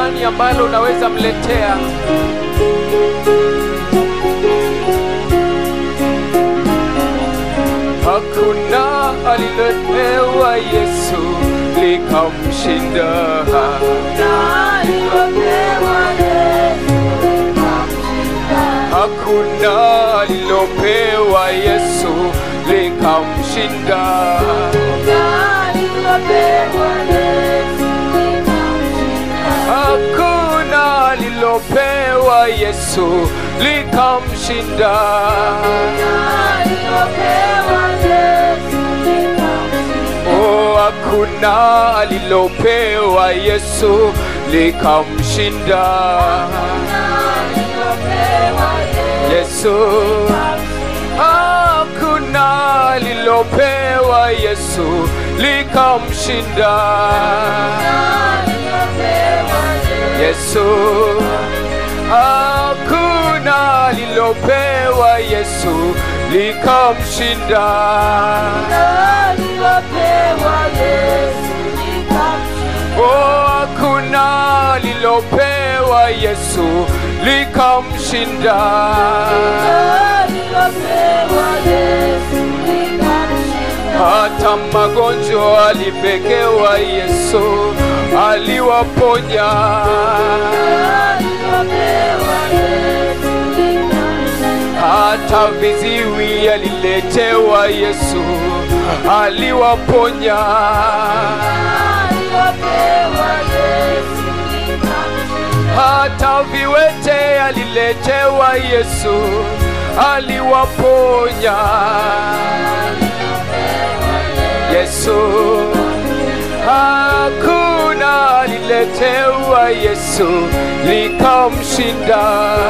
gani ambalo unaweza mletea hakuna alilopewa yesu likamshinda hakuna alilopewa yesu likamshinda hakuna alilopewa yesu likamshinda oh hakuna alilopewa yesu likamshinda yesu hakuna alilopewa yesu likamshinda yesu hakuna alilopewa yesu likamshinda oh hakuna alilopewa yesu likamshinda hata magonjwa alipekewa yesu aliwaponya hata viziwi aliletewa yesu aliwaponya hata viwete aliletewa yesu aliwaponya yesu hakuna aliletewa yesu likamshinda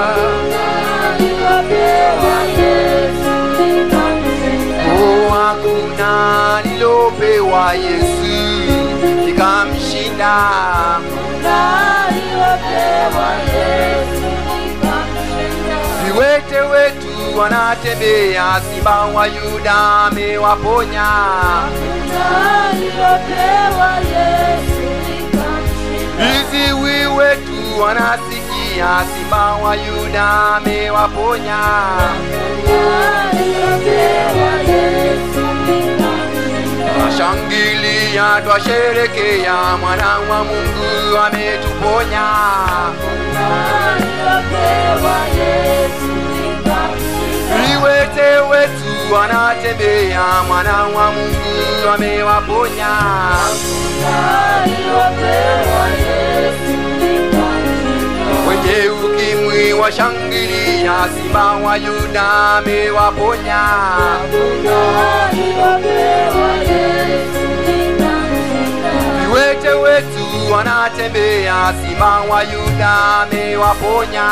Oh, hakuna lilopewa Yesu likamshinda. Viwete wetu wanatembea, simba wa Yuda amewaponya. Viziwi wetu wanasikia, simba wa Yuda amewaponya. Twashangilia, twasherekea, mwana wa Mungu ametuponya. Viwete wetu wanatembea, mwana wa Mungu amewaponya. Wenye ukimwi washangilia, simba wa Yuda amewaponya. Viwete wetu wanatembea, simba wa Yuda amewaponya.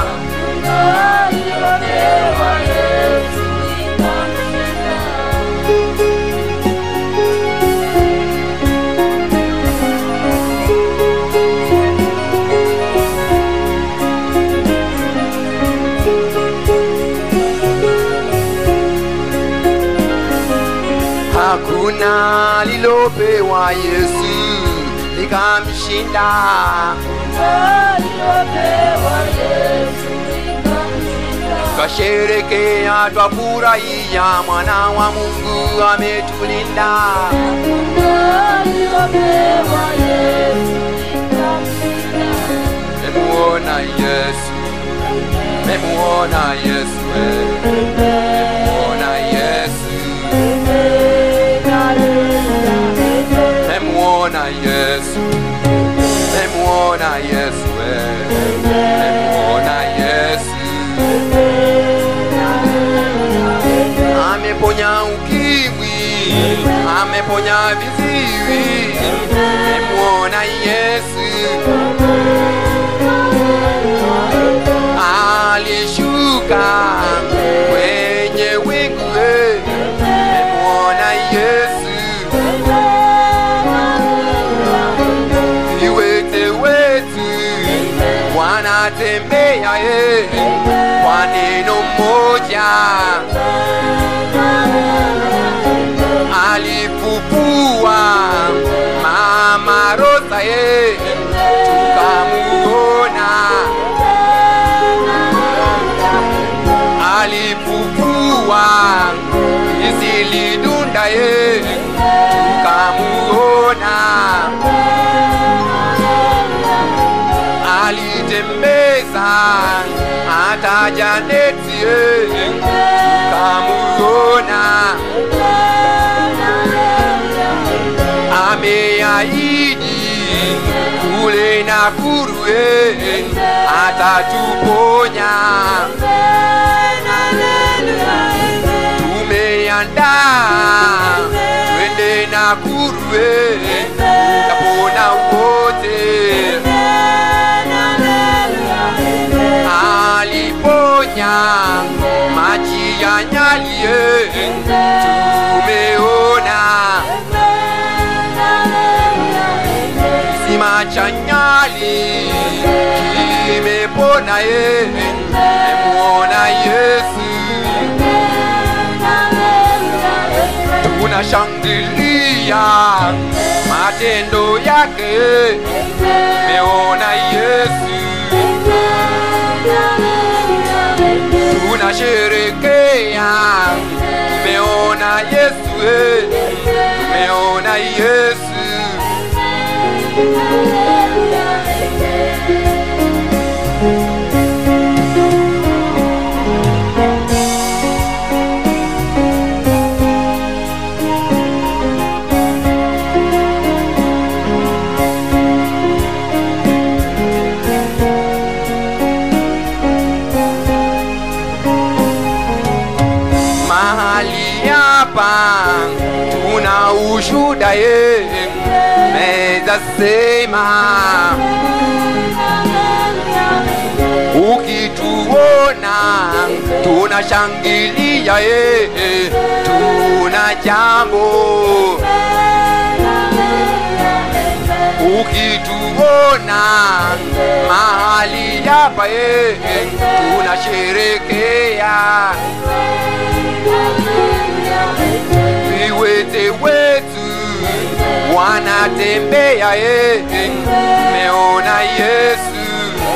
Hakuna lilopewa Yesu likamshinda. Twasherekea, twafurahia, mwana wa Mungu ametulinda. Memuona Yesu, memuona Yesu, eh. memuona Yesu, memuona Yesu, memuona Yesu, eh. memuona Yesu. Ameponya ukimwi, ameponya viziwi, memuona Yesu. alishuka kwenye wingu eh, memuona Yesu. Viwete wetu wanatembea eh, kwa neno moja alifufua mama Rosa eh, tukamu lilidunda ye tukamuona alitembeza hata Janeti ye tukamuona ameahidi kule Nakuru ye atatuponya tumeandaa twende Nakuru ye tapona wote aliponya maji ya Nyali ye tumeona kisima cha Nyali kimepona ye memuona Yesu tunashangilia matendo yake meona Yesu tunasherekea tumeona Yesu eh, tumeona Yesu mahali hapa tuna ushuda ye meza sema ukituona tunashangilia ye tuna jambo ukituona mahali hapa ye tunasherekea viwete wetu wanatembea ye meona Yesu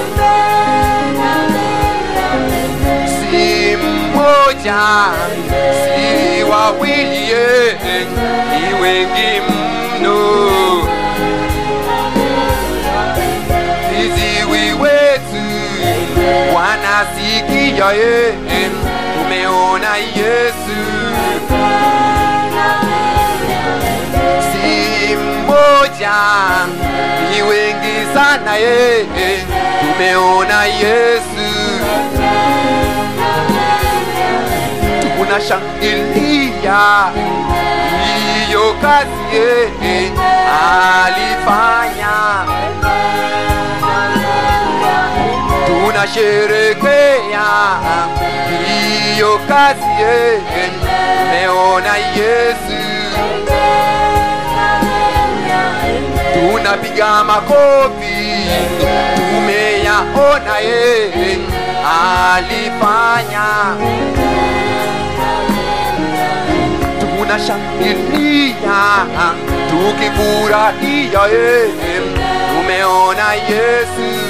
si mmoja si wawili ye ni wengi mno viziwi wetu wanasikia ye tumeona Yesu si mmoja ni wengi sana ye tumeona Yesu tunashangilia hiyo kazi ye alifanya tunasherekea hiyo kazi ye tumeona Yesu tunapiga makofi tumeyaona ye alifanya tunashangilia tukifurahia ye tumeona Yesu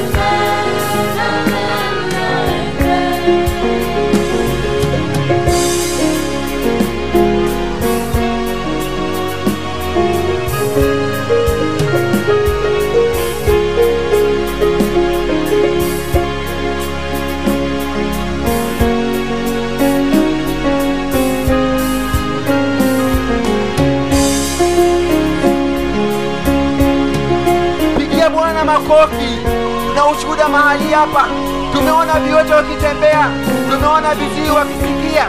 pigia Bwana makofi na ushuhuda mahali hapa. Tumeona viwete wakitembea, tumeona viziwi wakisikia.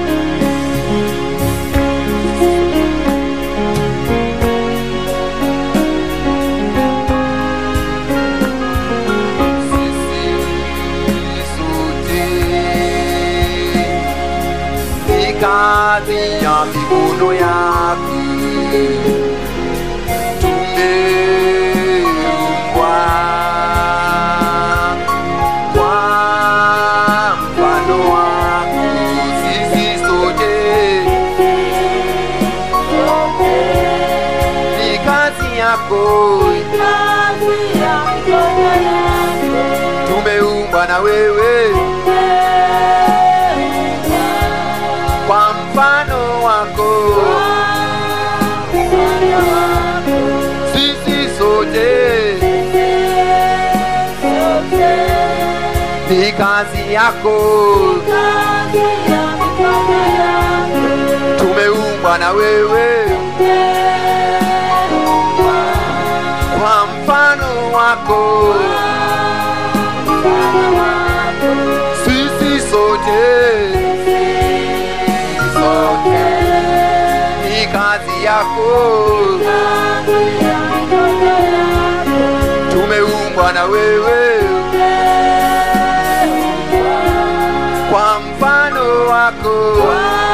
sisi sote ni kazi ya mikono yako tumeumbwa kwa mfano wako sisi sote ni kazi yako tumeumbwa na wewe kwa mfano wako yako tumeumbwa na wewe kwa mfano wako sisi sote sote ni kazi yako tumeumbwa na wewe kwa mfano wako